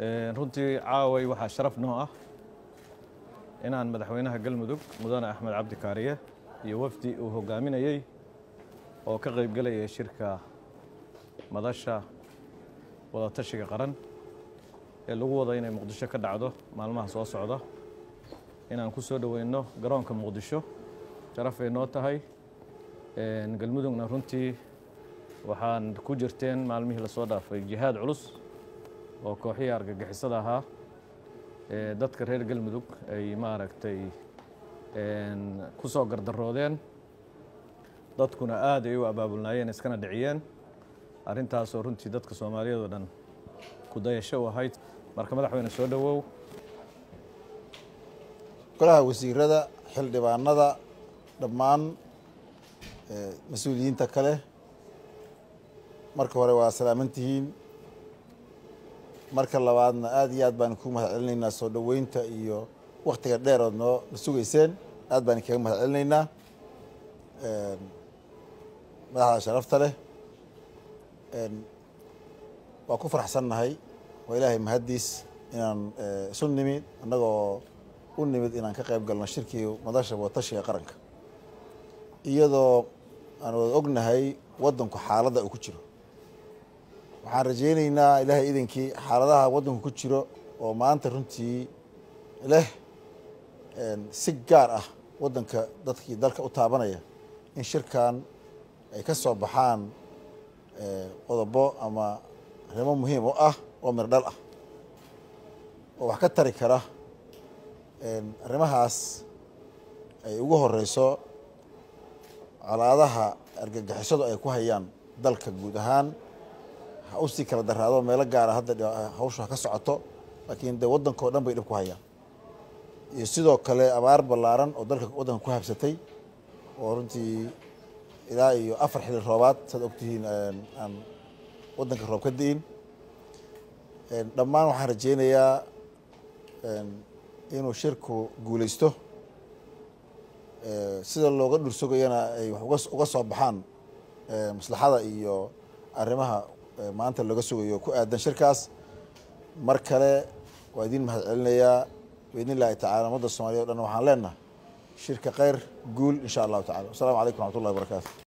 runtii caaway waxaa sharaf noo ah inaan madaxweynaha galmudug mudane axmed cabdi kaariye iyo wafdi uu hogaaminayey oo ka qaybgelayay shirka madasha wadatashiga qaran ee lagu wada inay muqdisho ka dhacdo maalmaha soo socda inaan ku soo dhoweyno garoonka muqdisho sharafay noo tahay galmudugna runtii waxaan ku jirteen maalmihii lasoo dhaafay jihaad culus oo kooxihii argagixisada ahaa ee dadka reer galmudug ay maaragtay ku soo gardaroodeen dadkuna aad ay u abaabulnaayeen iskana dhiciyeen arrintaasoo runtii dadka soomaaliyeed oo dhan ku dayasho u ahayd marka madaxweyne soo dhowow golaha wasiirada xildhibaanada dhammaan mas-uuliyiinta kale marka hore waa salaamantihiin marka labaadna aada iyo aad baan ku mahad celinaynaa soo dhoweynta iyo waktiga dheer ood noo na sugayseen aad baan kaga mahad celinaynaa madaxda sharafta leh waa ku faraxsannahay waa ilaahay mahaddiis inaan isu nimid annagoo u nimid inaan ka qayb galno shirkii madasha wadatashiga qaranka iyadoo aan wada ognahay waddanku xaaladda uu ku jiro waxaan rajaynaynaa ilaahay idankii xaaladaha waddanku ku jiro oo maanta runtii leh si gaar ah waddanka dadkii dalka u taabanaya in shirkan ay ka soo baxaan qodobo ama arrimo muhiim u ah oo mir dhal ah oo wax ka tari kara arrimahaas ay ugu horeyso colaadaha argagixisadu ay ku hayaan dalka guud ahaan ha u sii kala daraado meelo gaara hadda hawshu ha ka socoto laakiin dee waddanka o dhan bay dhib ku hayaan iyo sidoo kale abaar ballaaran oo dalka waddanka ku habsatay oo runtii ilaa iyo afar xili roobaad saad ogtihiin aan waddanka roob ka di'in dhammaan waxaan rajeynayaa inuu shirku guuleysto sida looga dhursogayana ay wax uga soo baxaan maslaxada iyo arrimaha maanta looga sugayo ku aadan shirkaas mar kale waa idin mahad celinayaa biidn illahi tacala ummadda soomaliya o dhan waxaan leenahay shirka kheyr guul insha allahu tacala wassalamu calaykum raxmat ullahi barakaatu